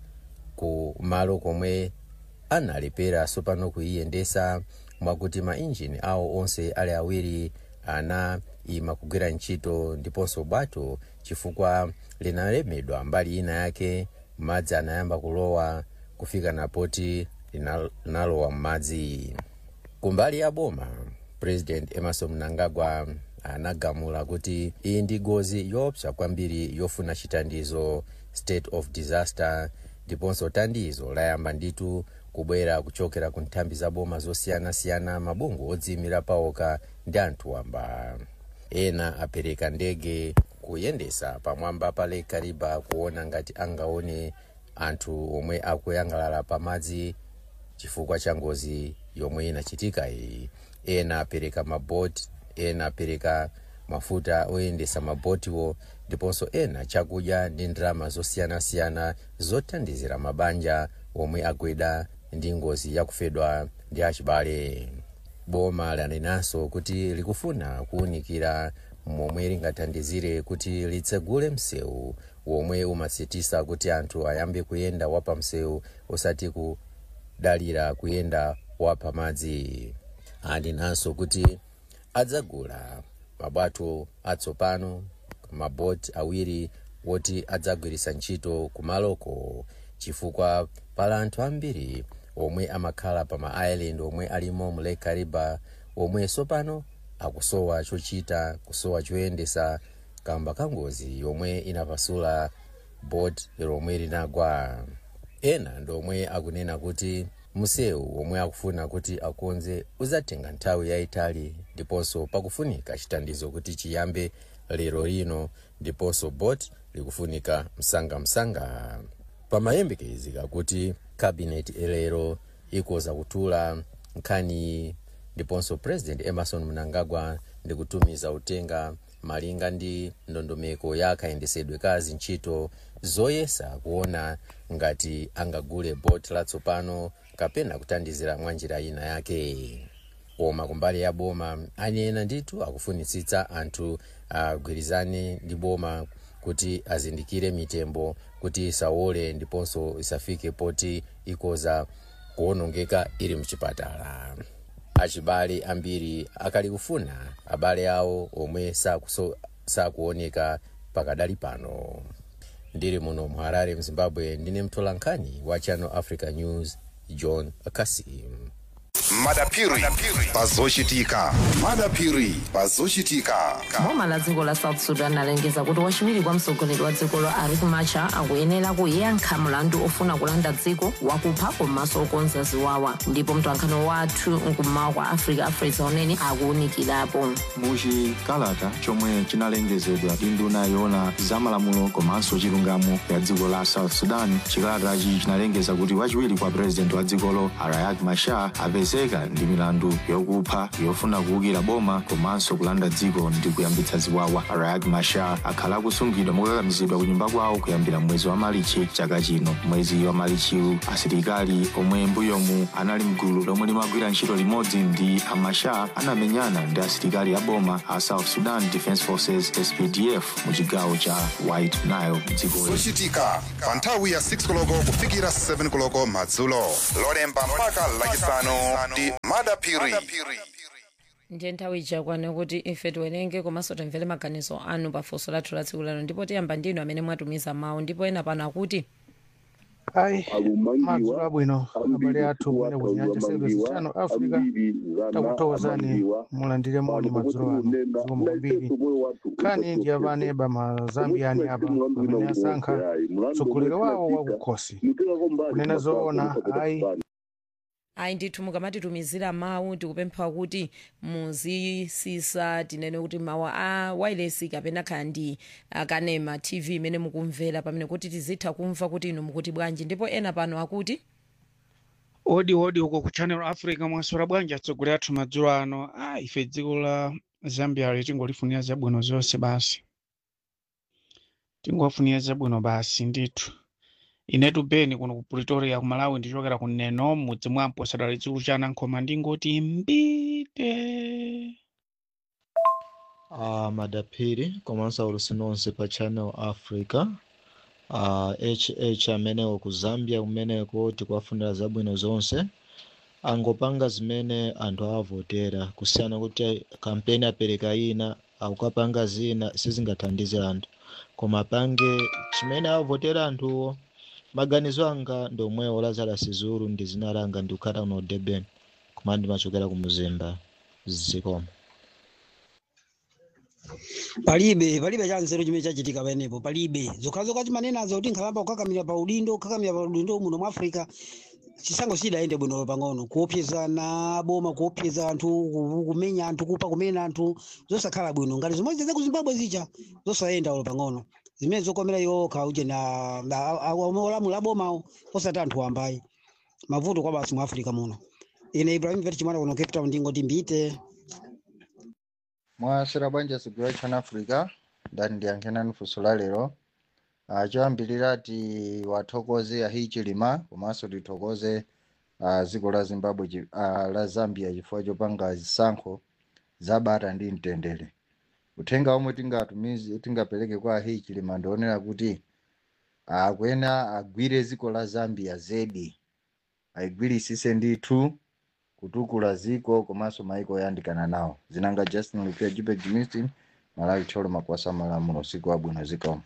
ku malo komwe analepera sopano kuiyendesa mwakuti mainjini awo onse ali awiri ana ima kugwira ntchito ndiponso bwato chifukwa linalemedwa mbali ina yake madzi anayamba kulowa kufika na poti linalowa m'madzi kumbali ya boma president emerson mnangagwa anagamula kuti iyi ndi ngozi yoopsa kwambiri yofuna chitandizo state of disaster ndiponso tandizo layamba nditu kubwera kuchokera ku nthambi za boma zosiyanasiyana mabungwe odziyimira paokha ndi anthu wamba ena apereka ndege kuyendesa pamwamba pa lake kariba kuona ngati angaone anthu omwe akuyangalala pamadzi chifukwa cha ngozi yomwe inachitika iyi ena apereka maboti ena apereka mafuta oyendesa mabotiwo ndiponso ena chakudya ndi ndalama zosiyanasiyana zothandizira mabanja omwe agwidwa ndi ngozi yakufedwa ndi achibale boma lanenanso kuti likufuna kuwunikira momwe lingathandizire kuti litsegule msewu womwe umatsitisa kuti anthu ayambe kuyenda wapa msewu osati kudalira kuyenda wapa madzi anenanso kuti adzagula mabwato atsopano maboti awiri woti adzagwiritsa ntchito kumaloko chifukwa pali anthu ambiri omwe amakhala pa ma island omwe alimo mu lake kariba omwe sopano akusowa chochita kusowa choyendesa kamba ka ngozi yomwe inapasula boti lomwe linagwa ena ndomwe akunena kuti msewu omwe akufuna kuti akonze uzatenga nthawi yayitali ndiponso pakufunika chitandizo kuti chiyambe lero lino ndiponso bot likufunika msangamsanga pamayembekezeka kuti kabineti lero ikoza kutula nkhani ndiponso president emerson mnangagwa ndikutumiza utenga malinga ndi ndondomeko ya kayendesedwe ka zintchito zoyesa kuona ngati angagule bot latsopano kapena kuthandizira mwa njira ina yake koma kumbali ya boma anena ndithu akufunitsitsa anthu agwirizane ndi boma kuti azindikire mitembo kuti isawole ndiponso isafike poti ikoza kuwonongeka ili mchipatala achibale ambiri akali kufuna abale awo omwe sakuso- sakuoneka pakadali pano ndili muno mu harare mzimbabwe ndine mtolankhani wa channel africa news john kasim madapiri pazochitika madapiri pazochitika boma la dziko la south sudan alengeza kuti wachiwiri kwa mtsogoleri wa dzikolo riek machar akuyenera kuyankha mlandu ofuna kulanda dziko wakupha komanso okonza ziwawa ndipo mtolankhani wathu mkummawa kwa africa afresa unene akuwunikirapo muchikalata chomwe chinalengezedwa ndi nduna yoona zamalamulo komanso chilungamo ya dziko la south sudan chikalatachi chinalengeza kuti wachiwiri kwa purezidenti wa dzikolo riek machar apeze akupezeka ndi milandu yokupha yofuna kuwukira boma komanso kulanda dziko ndi kuyambitsa ziwawa riek machar akhala akusungidwa mokakamizidwa ku nyumba kwawo kuyambira mwezi wa malichi chaka chino mwezi wa malichiwu asilikali omwe mbuyomu anali mgulu lomwe limagwira ntchito limodzi ndi amachar anamenyana ndi asilikali a boma a south sudan defense forces spdf mu chigawo cha white nile mdzikoli zochitika pa nthawi ya 6 koloko kufikira 7 koloko madzulo lolemba mpaka lachisanu ndi madapiri ndiye nthawi ichakwana kuti ife tiwerenge komanso timvere maganizo anu pafunso lathu la tsiku lero ndipo tiyamba ndinu amene mwatumiza mawu ndipo ena pano akuti ayi madzulo abwino abale athu kumene kunyanja service channel africa takuthokozani mulandire moni madzulo ano zikomo kwambiri khani ndi apaneba mazambiyani apa pamene asankha mtsogoleri wawo wakukhosi kunena zoona ayi ayi ndithu mukamatitumizira mawu tikupempha kuti muzisisa tinene kuti mawu a wireless kapena khala ndi kanema tv imene mukumvera pamene kuti tizitha kumva kuti inu mukuti bwanji ndipo ena pano akuti odi odi uko ku channel africa mwaswera bwanji atsogoleri athu madzulo ano a ife dziko la zambia li tingolifunira zabwino zonse basi tingofunira zabwino basi ndithu inetu beni kuno ku pretoria ku malawi ndichokera ku neno mudzi mwampo sadali dzikulu cha anankhoma ndingoti mbite uh, madaphiri komanso aulusi nonse pa channel africa uh, hh amenewo ku zambia kumeneko tikuwafunira zabwino zonse angopanga zimene anthu awavotera kusiyana kuti kampeni apereka ina akukapanga zina sizingathandize anthu koma apange chimene awavotera anthuwo maganizo anga ndi omwewo lazarus zulu ndi zina langa ndikukhala kuno durban koma ndimachokera ku muzimba zikomo palibe palibe chanzeru chimene chachitika pamenepo palibe zokhazoka timanenazo kuti nkhalamba kukakamira pa udindo kukakamira pa udindo muno mwa africa chisango sidayende bwino pang'ono kuopsezana boma kuopseza anthu ku- kumenya anthu kupa kumena anthu zosakhala bwino ngati zimodzi za ku zimbabwe zija zosayenda ulo pang'ono zimene zokomera yokha uje na olamula bomawo osati anthu ambayi mavuto kwa basi mu africa muno ine ibrahim vet chimwana kuno cape town ndingoti mbite mwasera bwanji atsogoleri a channel africa ndani ndiyankhenani funso la lero uh, choyambirira ti wathokoze ahi chilima komanso tithokoze uh, dziko la zimbabwe chi- uh, la zambia chifukwa chopanga zisankho zabata ndi mtendere uthenga omwe tingatumize tingapereke kwa ahi chilima ndionera kuti akwena agwire dziko la zambia zedi ayigwirisise ndithu kutukula ziko komanso maiko oyandikana nawo zinanga justin lupia jipeg mistin malawi tcholo makwasa malamulo usiku wabwino zikomo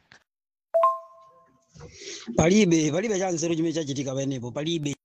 palibe palibe chanzeru chimene chachitika pamenepo palibe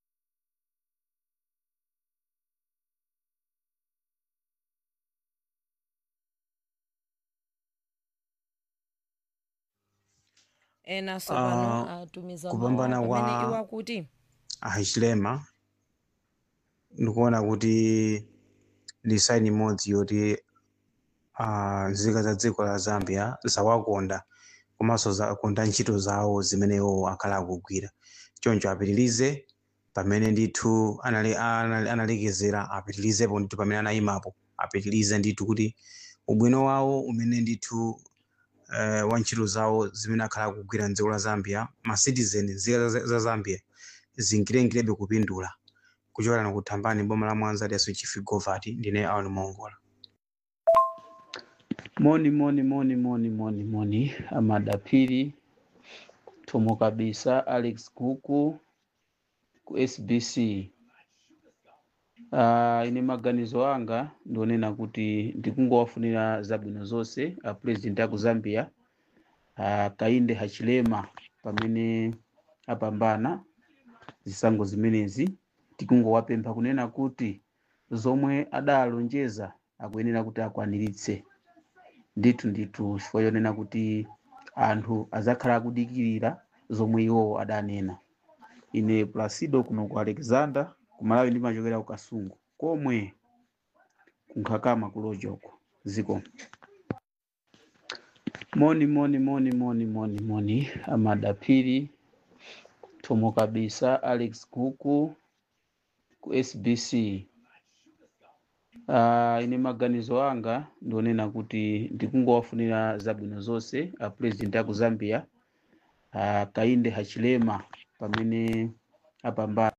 ena sopano Ah, atumiza kupambana mawu amene kwa- iwo akuti ahachilema ndikuona kuti ndi saini imodzi yoti ah, nzika za dziko la zambia zawakonda komanso zakonda ntchito zawo zimene iwo akhala akugwira choncho apitirize pamene ndithu anali- anali- analekezera apitirizepo ndithu pamene anayimapo apitirize ndithu kuti ubwino wawo umene ndithu eh, wa ntchito zawo zimene akhala akugwira mdziko la zambia ma citizen nzika za za zambia zingirengirebe kupindula kuchokera na kuthambani boma la mwanza liaso chifi govati ndine aoni mongola moni moni moni moni moni moni amadapiri tomo kabisa alex kuku ku sbc uh, ine maganizo anga ndionena kuti ndikungowafunira zabwino zonse a president aku zambia uh, kainde hachilema pamene apambana zisankho zimenezi tikungowapempha kunena kuti zomwe adalonjeza akuyenera kuti akwaniritse ndithu ndithu chifukwa chonena kuti anthu azakhala akudikirira zomwe iwo adanena ine placido kuno ku alexander kumalawi ndimachokera ku kasungu komwe kunkhakama kulojoko ziko moni moni moni moni moni moni amadapiri tomo kabisa alex kuku ku ku SBC. Uh, ine maganizo anga ndionena kuti ndikungowafunira zabwino zonse a president aku Zambia uh, Kainde Hachilema pamene apambana.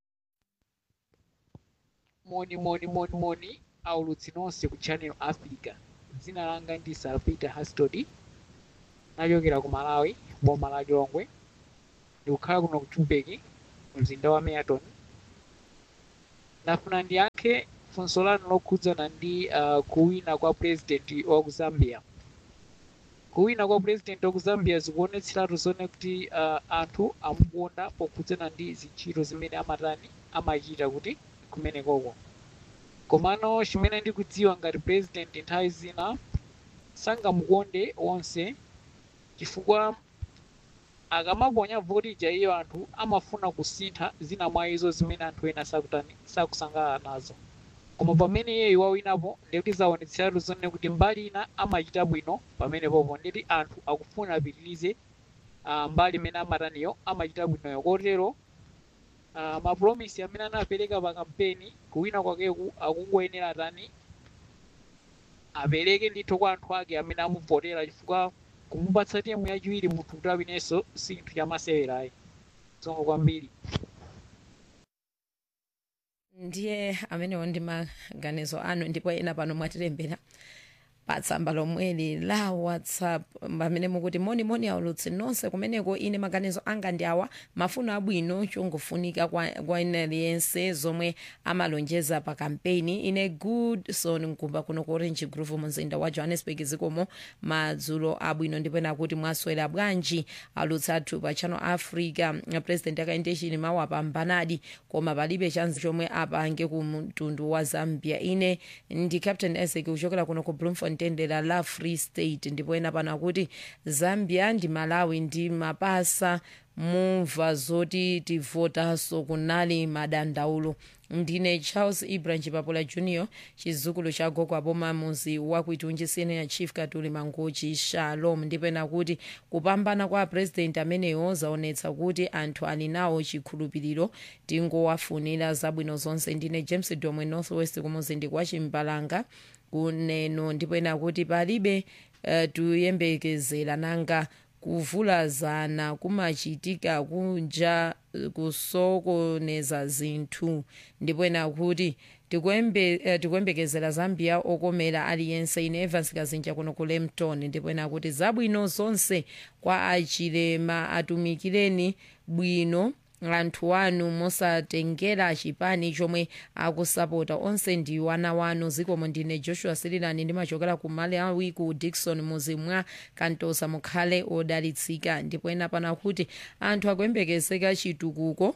moni moni moni moni aulutsi nonse ku channel africa dzina langa ndi salpeter hastody nachokera ku malawi boma la chilongwe ndikukhala kuno ku joburg mzinda wa meaton ndafuna ndiyankhe funso lanu lokhudzana ndi uh, kuwina kwa president wa ku zambia kuwina kwa president wa ku zambia zikuonetseratu zone kuti uh, anthu amukonda pokhudzana ndi zintchito zimene amatani amachita kuti kumenekoko komano chimene ndikudziwa ngati president nthawi zina sangamukonde onse chifukwa akamaponya voti ija iyo anthu amafuna kusintha zina mwa izo zimene anthu ena sakutani sakusangalala nazo koma pamene iyeyo wawinapo ndikuti zaonetseratu zone kuti mbali ina amachita bwino pamenepopo nditi anthu akufuna apitirize uh, mbali imene amataniyo amachita bwinoyo kotero uh, mapromisi amene anapereka pa kampeni kuwina kwakeku akungoyenera tani apereke ndithu kwa anthu ake amene amuvotera chifukwa kumupatsa temu yachiwiri munthu kuti awinenso si chinthu chamasewerayi zongo kwambiri ndiye amenewo ndi maganizo anu ndipo ena pano mwatilembera patsamba lomweli la whatsapp pamene mukuti moni moni aulutsi nonse kumeneko ine maganizo anga ndi awa mafuno abwino chongofunika kwa, kwa ine aliyense zomwe amalonjeza pa kampeni ine goodson mkumba kuno ku orange groove mumzinda wa johannesburg zikomo madzulo abwino ndipo ena kuti mwaswera bwanji alutsi athu pa channel africa president akaendeshini mawu apambanadi koma palibe chanzi chomwe apange ku mtundu wa zambia ine ndi captain esek kuchokera kuno ku bloemfontein dera la free state ndipo ena pano akuti zambia ndi malawi ndi mapasa mumva zoti tivotaso kunali madandaulo ndine charles ibrahim chipapula junior chizukulu cha gogo aboma muzi wakuitunji senior chief katuli mangochi shalom ndipo ena kuti kupambana kwa president ameneyo zaonetsa kuti anthu ali nawo chikhulupiriro tingowafunira zabwino zonse ndine james domwe northwest kumuzindi kwa chimbalanga kuneno ndipo ena kuti palibe uh, tuyembekezera nanga kuvulazana kumachitika kunja kusokoneza zinthu ndipo ena kuti tikuyembekezera zambia okomera aliyense ine evans kazinja kuno ku lemton ndipo ena kuti zabwino zonse kwa achilema atumikireni bwino anthu anu mosatengera chipani chomwe akusapota onse ndi wana wanu zikomo ndine joshua sirilani ndimachokera ku malawi ku dikson muzi mwa kantosa mukhale odalitsika ndipo ena pana kuti anthu akuyembekezeka chitukuko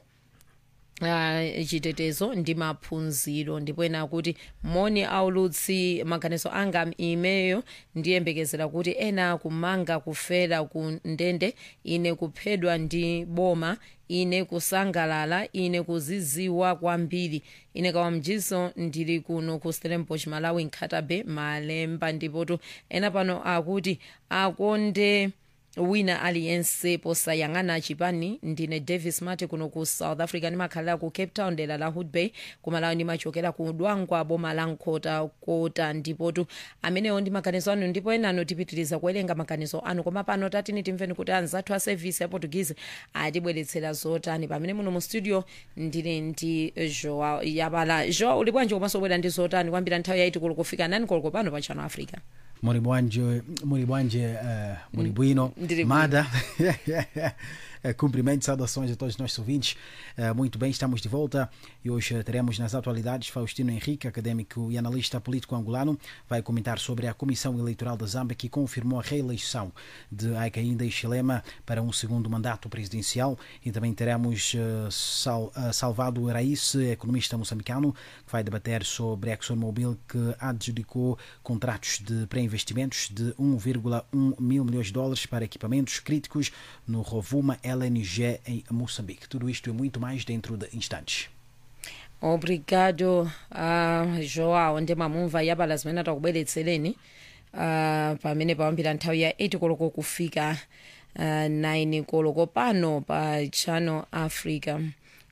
Uh, chitetezo ndi maphunziro ndipo ena kuti moni aulutsi maganizo anga imeyo ndiyembekezera kuti ena kumanga kufera ku ndende ine kuphedwa ndi boma ine kusangalala ine kuziziwa kwambiri ine kawamjiso ndili kuno ku stellenbosch malawi nkhatabe malemba ndipotu ena pano akuti akonde wina aliyense posayang'ana chipani ndine davis mati kuno ku south africa ndimakhalira ku cape town dera la hood bay kumalawi ndimachokera ku dwangwa boma la nkota kota ndipotu amenewo ndi maganizo anu ndipo enano tipitiriza kuwerenga maganizo anu koma pano tatini timveni kuti anzathu a service ya portuguese atibweretsera zotani pamene muno mu studio ndili ndi joa yabala joa uli bwanji komanso bwera ndi zotani kwambira nthawi yaiti kulo kufika nani koloko pano pa channel africa Muri bwanje, muri bwanje, uh, muri bueno. Ndiri Mada. Eh, Cumprimentos, saudações a todos os nossos ouvintes. Eh, Muito bem, estamos de volta e hoje teremos nas atualidades Faustino Henrique, académico e analista político angolano, vai comentar sobre a Comissão Eleitoral da Zâmbia que confirmou a reeleição de Hakainde Hichilema para um segundo mandato presidencial e também teremos eh, Sal, eh, Salvado Raísse, economista moçambicano, que vai debater sobre a ExxonMobil que adjudicou contratos de pré-investimentos de 1,1 mil milhões de dólares para equipamentos críticos no Rovuma LNG em Moçambique. Tudo isto e muito mais dentro de instantes. obrigado uh, joao ndi mamumva yabala zimene atakubweretsereni uh, pamene pawambira nthawi ya 8 koloko kufika uh, 9 koloko pano pa channel africa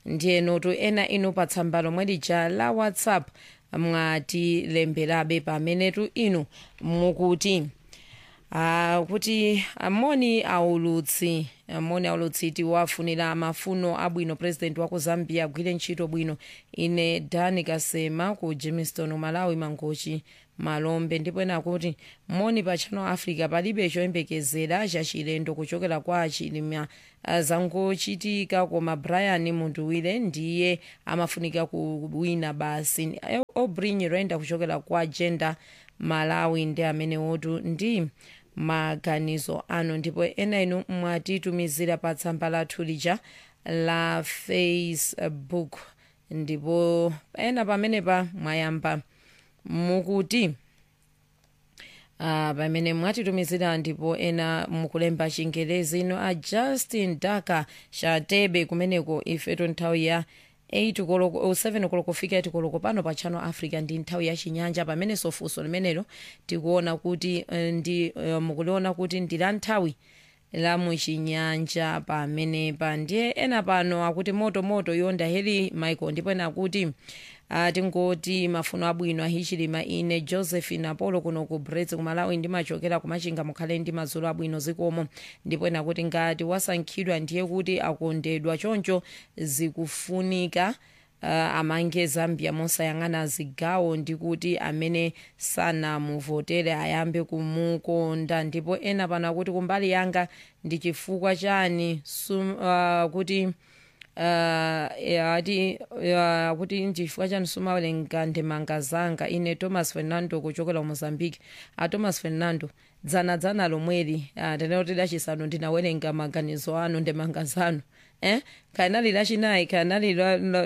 ndiye notu ena inu pa tsamba lomwe lija la whatsapp mwatilemberabe pamenetu inu mukuti Uh, kuti amoni aulutsi amoni aulutsi tiwafunira mafuno abwino president wa ku zambia agwire ntchito bwino ine dani kasema ku jamestown malawi mangochi malombe ndipo ena kuti moni pa channel africa palibe choyembekezera chachilendo kuchokera kwa achilima uh, zangochitika koma brian munduwire ndiye amafunika kuwina basi obrin renda kuchokera kwa gender malawi ndi amene wotu ndi maganizo anu ndipo ena inu mwatitumizira pa tsamba lathu lija la facebook ndipo ena pamenepa mwayamba mukuti Uh, pamene mwatitumizira ndipo ena mukulemba chingelezi ino a justin daka chatebe kumeneko ifeto nthawi ya 8 koloko 7 koloko kufika 8 koloko pano pa channel africa ndi nthawi ya chinyanja pamene sofunso limenelo tikuona kuti uh, ndi uh, mukuliona kuti ndi la nthawi la muchinyanja pamenepa ndiye ena pano akuti moto moto yonda heli michael ndipo ena akuti uh, tingoti mafuno abwino ahichilima ine josephine apolo kuno ku brets kumalawi ndimachokera kumachinga mukhale ndi madzulo abwino zikomo ndipo ena kuti ngati wasankhidwa ndiye kuti akondedwa choncho zikufunika uh, amange zambia mosayang'ana zigawo ndi kuti amene sanamuvotere ayambe kumukonda ndipo ena pano akuti kumbali yanga ndi chifukwa chani sum, uh, kuti ati uh, kuti nchifukwa chani sumawerenga ndemanga zanga ine thomas fernando kuchokera ku mozambique a thomas fernando dzana dzana lomweli uh, tenero lachisanu ndinawerenga maganizo anu ndemanga zanu eh kanali lachinayi kanali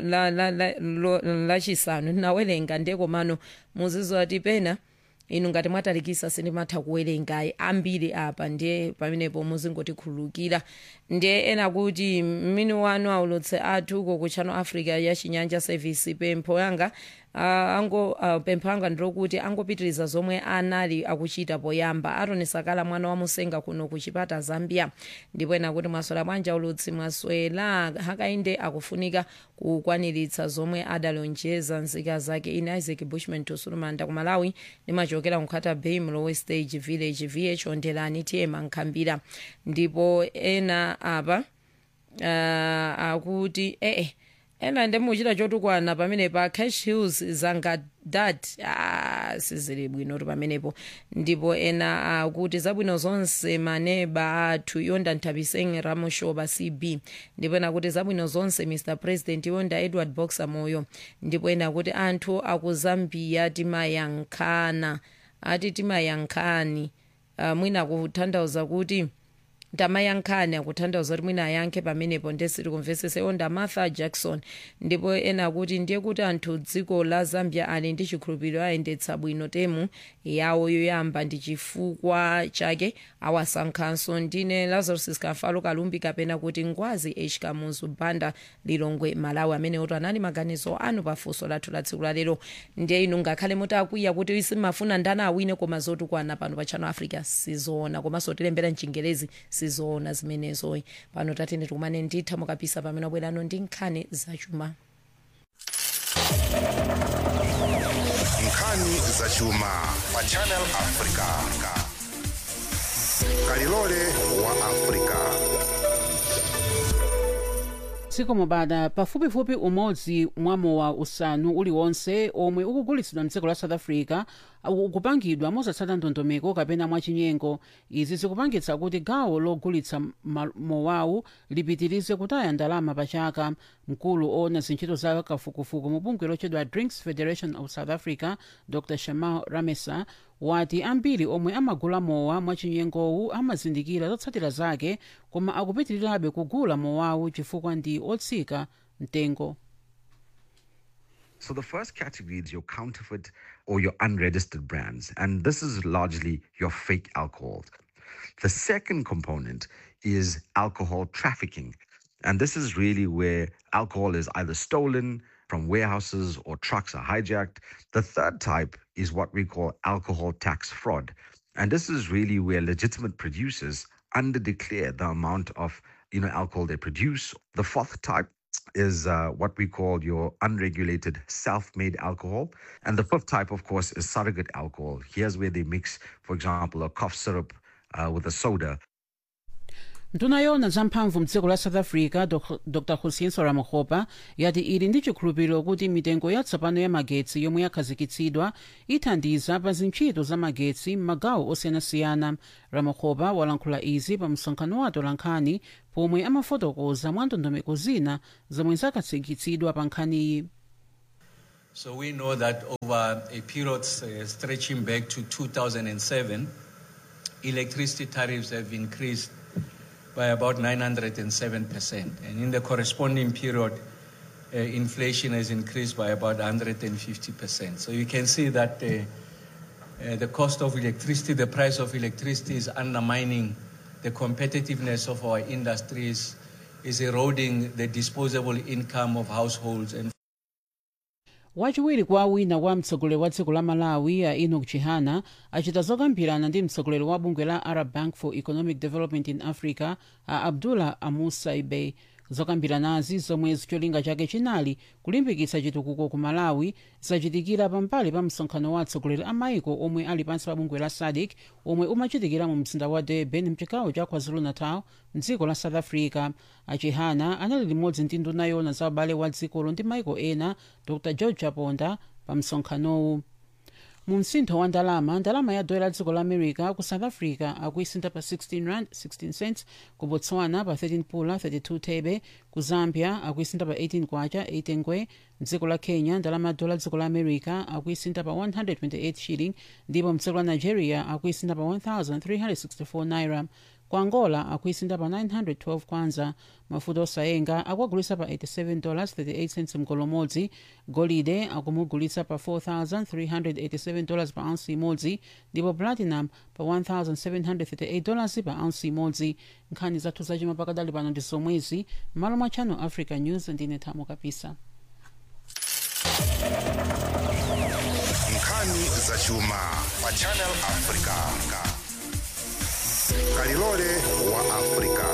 lachisanu ndinawerenga ndiye komano muzizo ati pena inu ngati mwatalikisa sindimatha kuwerengayi ambiri apa ndiye pamenepo muzingotikhululukira ndiye ena kuti mmini wanu aulutse athu uko ku channel africa ya chinyanja service pempho yanga uh, ango uh, pempho yanga ndilokuti angopitiriza zomwe anali akuchita poyamba atoni sakala mwana wa musenga kuno ku chipata zambia ndipo ena kuti mwaswera bwanji aulutsi mwaswera hakainde akufunika kukwaniritsa zomwe adalonjeza nzika zake ine isaac bushman tusulumanda ku malawi nimachokera nkhata bay mlowe stage village vh ondelani tiyema nkhambira ndipo ena apa uh, akuti ee eh, ena ndemuchita chotukwana pamene pa cash hills zangadat ah, sizili bwino pamenepo ndipo ena akuti uh, zabwino zonse maneba athu yonda nthabiseng ramushoba cb ndipo ena kuti zabwino zonse mr president yonda edward boxer moyo ndipo ena kuti anthu akuzambia timayankhana ati timayankhani uh, mwina kutanthauza kuti tamayankhani akutanthauza kuti mwina ayankhe pamenepo ndesiri kumvesese onda martha jackson ndipo ena akuti ndiye kuti anthu dziko la zambia ali ndi chikhulupiriro ayendetsa bwino temu yawo yoyamba ndi chifukwa chake awasankhanso ndine lazarus kafalo kalumbi kapena kuti ngwazi h kamuzu banda lilongwe malawi amene oto anali maganizo anu pafunso lathu la tsiku lalero ndiye inu ngakhale mutakwiya kuti simafuna ndana awine koma zotukwana pano pa channel africa sizoona komanso tilembera mchingerezi sizoona zimenezoyi pano tatene tikumane nditha mukapisa pamene abwerano ndi nkhani zachuma nkhani zachuma pa channel africa kalilole wa africa tsiku mubada pafupifupi umodzi mwa mowa usanu uliwonse omwe ukugulitsidwa mdziko la south africa ukupangidwa mosatsata ndondomeko kapena mwachinyengo izi zikupangitsa kuti gawo logulitsa mowawu lipitirize kutaya ndalama pachaka mkulu owona zintchito za kafukufuku mu bungwe lotchedwa drinks federation of south africa dr shamal ramesa wati ambiri omwe amagula mowa mwachinyengowu amazindikira zotsatira zake koma akupitirirabe kugula mowawu chifukwa ndi otsika mtengo So the first category is your counterfeit or your unregistered brands, and this is largely your fake alcohol. The second component is alcohol trafficking, and this is really where alcohol is either stolen from warehouses or trucks are hijacked. The third type is what we call alcohol tax fraud, and this is really where legitimate producers underdeclare the amount of you know alcohol they produce. The fourth type is uh, what we call your unregulated self made alcohol. And the fifth type, of course, is surrogate alcohol. Here's where they mix, for example, a cough syrup uh, with a soda. nduna yona zamphamvu mdziko la south africa Dok- dr hussein ramokgopa yati ili ndi chikhulupiriro kuti mitengo yatsopano ya magetsi yomwe yakhazikitsidwa ithandiza pa zintchito za magetsi m'magawo osiyanasiyana ramokgopa walankhula izi pa msonkhano wa atolankhani pomwe amafotokoza mwa ndondomeko zina zomwe zakhazikitsidwa pa nkhaniyi So we know that over a period uh, stretching back to 2007, electricity tariffs have increased by about 907%. And in the corresponding period, uh, inflation has increased by about 150%. So you can see that uh, uh, the cost of electricity, the price of electricity is undermining the competitiveness of our industries, is eroding the disposable income of households and wachiwiri kwa wina wa mtsogoleri wa dziko la malawi a enoch chihana achita zokambirana ndi mtsogoleri wa bungwe la arab bank for economic development in africa a abdullah amusaibe zokambiranazi zomwe cholinga chake chinali kulimbikitsa chitukuko ku malawi zachitikira pambali pa msonkhano wa atsogoleri a maiko omwe ali pansi pa bungwe la sadc omwe umachitikira mu mzinda wa durban mchigawo cha kwazulu-natal mdziko la south africa achihana anali limodzi ndi nduna yona za ubale wa dzikolo ndi maiko ena dr george chaponda pa msonkhanowu mu msintho wa ndalama ndalama ya dola la dziko la america ku south africa akuisintha pa 16 rand 16 cents ku botswana pa 13 pula 32 thebe ku zambia akuisintha pa 18 kwacha 8 ngwe mdziko la kenya ndalama ya dola dziko la america akuisintha pa 128 shilling ndipo mdziko la nigeria akuisintha pa 1364 naira ku angola akuisintha pa 912 kwanza mafuta osayenga akuagulitsa pa 87 dollars 38 cents mgolo umodzi golide akumugulitsa pa 4387 dollars pa ounce imodzi ndipo platinum pa 1738 dollars pa ounce imodzi nkhani zathu zachuma pakadali pano ndi zomwezi m'malo mwa channel africa news ndine thamo kapisa nkhani zachuma pa channel africa kalilole wa africa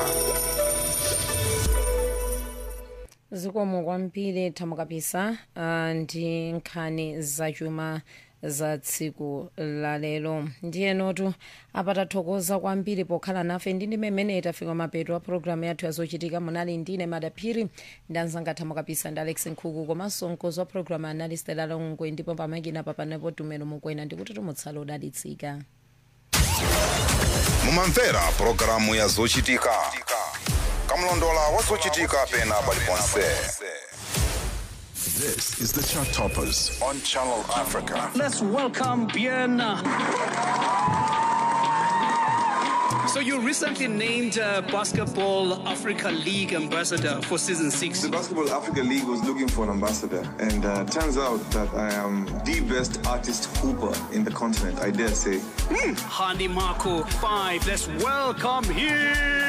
zikomo kwambiri thamo kapisa uh, ndi nkhani zachuma za tsiku la lero ndiyenotu apatathokoza kwambiri pokhala nafe ndi ndi mmene tafika mapeto a programu yathu yazochitika munali ndine madaphiri ndi anzanga thamo kapisa ndi alex nkhuku komanso mkozi wa programu anali stela longwe ndipo pamakina papanepo tumelo mukwena ndikuti tumutsala odalitsika mumamvera pulogalamu ya zochitika kamlondola wa zochitika pena paliponse This is the Chart Toppers on Channel Africa. Let's welcome Bien. So you recently named uh, Basketball Africa League ambassador for season six. The Basketball Africa League was looking for an ambassador, and uh, turns out that I am the best artist hooper in the continent, I dare say. Hmm. Hani Marco five. Let's welcome him.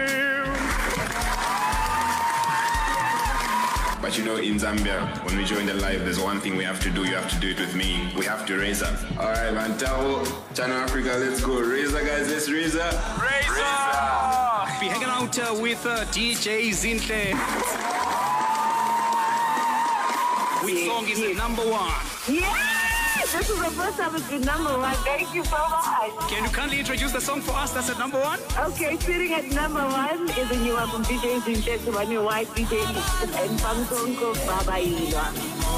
But you know, in Zambia, when we join the live, there's one thing we have to do. You have to do it with me. We have to raise up. All right, man. Tao, Channel Africa, let's go. Raise up, guys. Let's raise up. Raise up. Be hanging out uh, with uh, DJ Zinhle. Which song is the number one? Yes! This is the first time it's been number one. Thank you so much. Can you kindly introduce the song for us that's at number one? Okay, sitting at number one is a new one from DJ Zinche to my new wife, DJ and Pangsonko Baba Ilwa.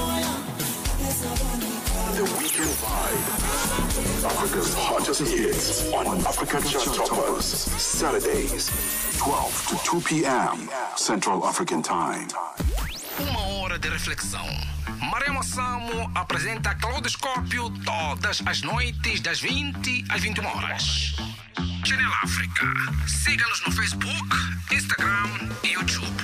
The Weekend Vibe. Africa's hottest hits on Africa Chart Toppers. Saturdays, 12 to 2 p.m. Central African Time. Uma hora de reflexão. Maremo Samo apresenta Claudoscópio todas as noites, das 20 às 21 horas. Channel África. Siga-nos no Facebook, Instagram e YouTube.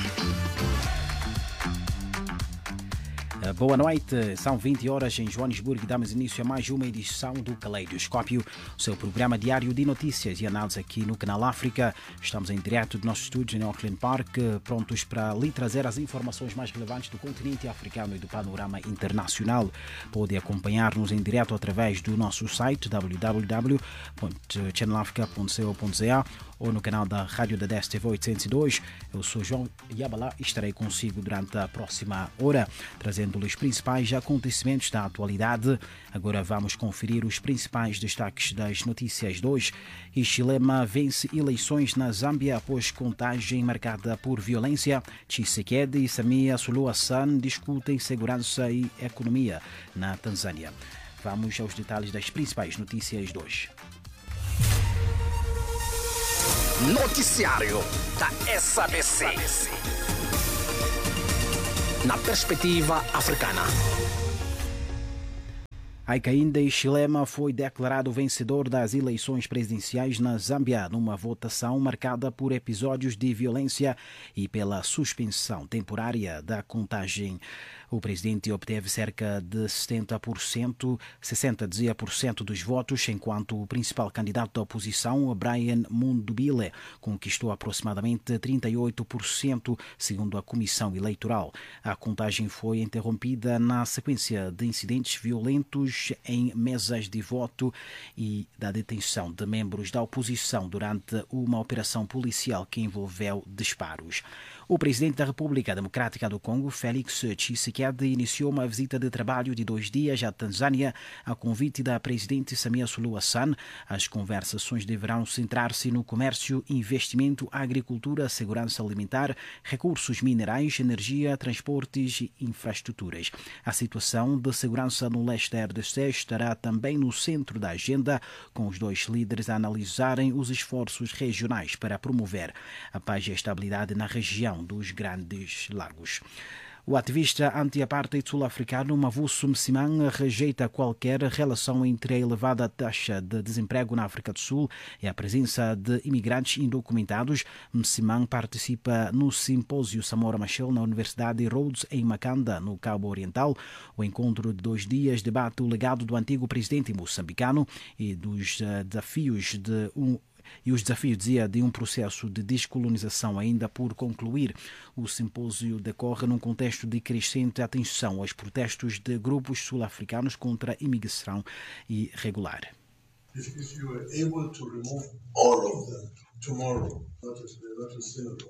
Uh, Boa noite, são 20 horas em Joanesburgo e damos início a mais uma edição do Caleidoscópio, o seu programa diário de notícias e análise aqui no Canal África. Estamos em direto de nossos estúdios em Auckland Park, eh, prontos para lhe trazer as informações mais relevantes do continente africano e do panorama internacional. Pode acompanhar-nos em direto através do nosso site www.channelafrica.co.za ou no canal da Rádio da DSTV 802. Eu sou João Yabalá e estarei consigo durante a próxima hora, trazendo-lhe os principais acontecimentos da atualidade. Agora vamos conferir os principais destaques das notícias de hoje. Ichilema vence eleições na Zâmbia após contagem marcada por violência. Tshisekedi e Samia Suluhu Hassan discutem segurança e economia na Tanzânia. Vamos aos detalhes das principais notícias de hoje. Noticiário da SABC. Na perspectiva africana. Hakainde Hichilema foi declarado vencedor das eleições presidenciais na Zâmbia, numa votação marcada por episódios de violência e pela suspensão temporária da contagem. O presidente obteve cerca de 70%, 60 dizia por cento dos votos, enquanto o principal candidato da oposição, Brian Mundubile, conquistou aproximadamente 38%, segundo a comissão eleitoral. A contagem foi interrompida na sequência de incidentes violentos em mesas de voto e da detenção de membros da oposição durante uma operação policial que envolveu disparos. O presidente da República Democrática do Congo, Félix Tshisekedi, iniciou uma visita de trabalho de dois dias à Tanzânia a convite da presidente Samia Suluhu Hassan. As conversações deverão centrar-se no comércio, investimento, agricultura, segurança alimentar, recursos minerais, energia, transportes e infraestruturas. A situação de segurança no leste da RDC estará também no centro da agenda, com os dois líderes a analisarem os esforços regionais para promover a paz e a estabilidade na região dos Grandes Lagos. O ativista anti-apartheid sul-africano Mavuso Msimang rejeita qualquer relação entre a elevada taxa de desemprego na África do Sul e a presença de imigrantes indocumentados. Msimang participa no simpósio Samora Machel na Universidade Rhodes, em Macanda, no Cabo Oriental. O encontro de dois dias debate o legado do antigo presidente moçambicano e dos desafios de um e os desafios, dizia, de um processo de descolonização ainda por concluir. O simpósio decorre num contexto de crescente atenção aos protestos de grupos sul-africanos contra a imigração irregular. If, if you were able to remove all of them tomorrow, that is, that is simple.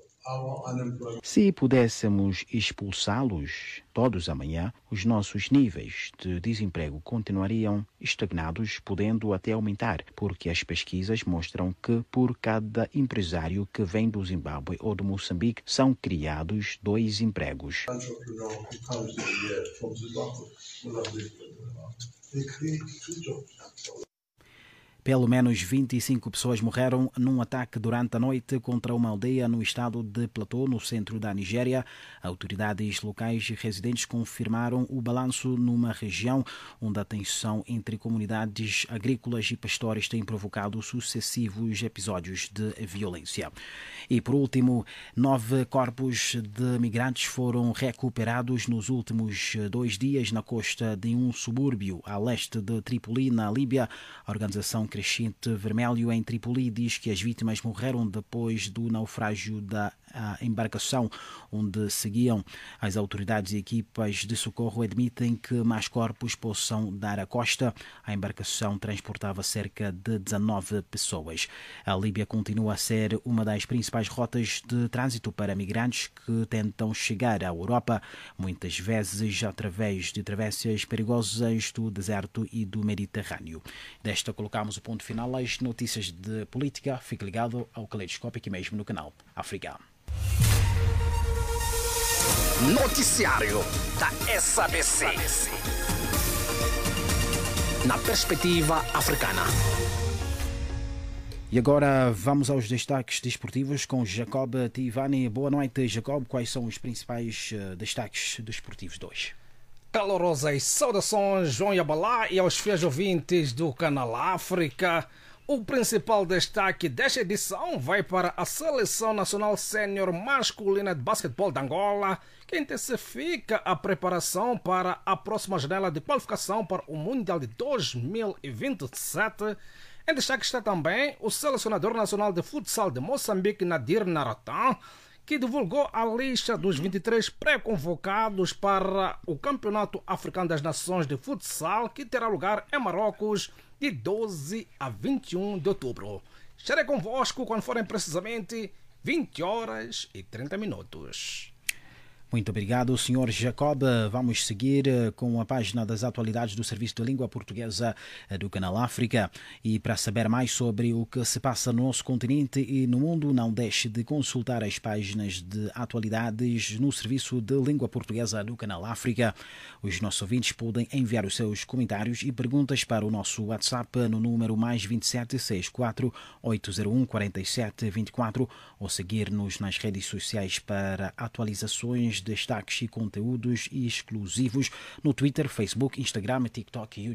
Se pudéssemos expulsá-los todos amanhã, os nossos níveis de desemprego continuariam estagnados, podendo até aumentar, porque as pesquisas mostram que por cada empresário que vem do Zimbábue ou do Moçambique são criados dois empregos. Pelo menos 25 pessoas morreram num ataque durante a noite contra uma aldeia no estado de Plateau, no centro da Nigéria. Autoridades locais e residentes confirmaram o balanço numa região onde a tensão entre comunidades agrícolas e pastores tem provocado sucessivos episódios de violência. E por último, nove corpos de migrantes foram recuperados nos últimos dois dias na costa de um subúrbio a leste de Tripoli, na Líbia. A organização Crescente Vermelho em Tripoli diz que as vítimas morreram depois do naufrágio da embarcação onde seguiam. As autoridades e equipas de socorro admitem que mais corpos possam dar à costa. A embarcação transportava cerca de 19 pessoas. A Líbia continua a ser uma das principais rotas de trânsito para migrantes que tentam chegar à Europa, muitas vezes através de travessias perigosas do deserto e do Mediterrâneo. Desta colocamos o ponto final às notícias de política. Fique ligado ao Caleidoscópio aqui mesmo no canal África. Noticiário da SABC. Na perspectiva africana. E agora vamos aos destaques desportivos com Jacob Tivani. Boa noite, Jacob. Quais são os principais uh, destaques desportivos de hoje? Calorosas saudações, João Yabalá e aos fiéis ouvintes do canal África. O principal destaque desta edição vai para a Seleção Nacional Sênior Masculina de Basquetebol de Angola, que intensifica a preparação para a próxima janela de qualificação para o Mundial de 2027. Em destaque está também o selecionador nacional de futsal de Moçambique, Nadir Naratan, que divulgou a lista dos 23 pré-convocados para o Campeonato Africano das Nações de Futsal, que terá lugar em Marrocos de 12 a 21 de outubro. Estarei convosco quando forem precisamente 20 horas e 30 minutos. Muito obrigado, Sr. Jacob. Vamos seguir eh, com a página das atualidades do Serviço de Língua Portuguesa eh, do Canal África. E para saber mais sobre o que se passa no nosso continente e no mundo, não deixe de consultar as páginas de atualidades no Serviço de Língua Portuguesa do Canal África. Os nossos ouvintes podem enviar os seus comentários e perguntas para o nosso WhatsApp no número mais 2764 801 4724 ou seguir-nos nas redes sociais para atualizações destaques e conteúdos exclusivos no Twitter, Facebook, Instagram, TikTok e YouTube.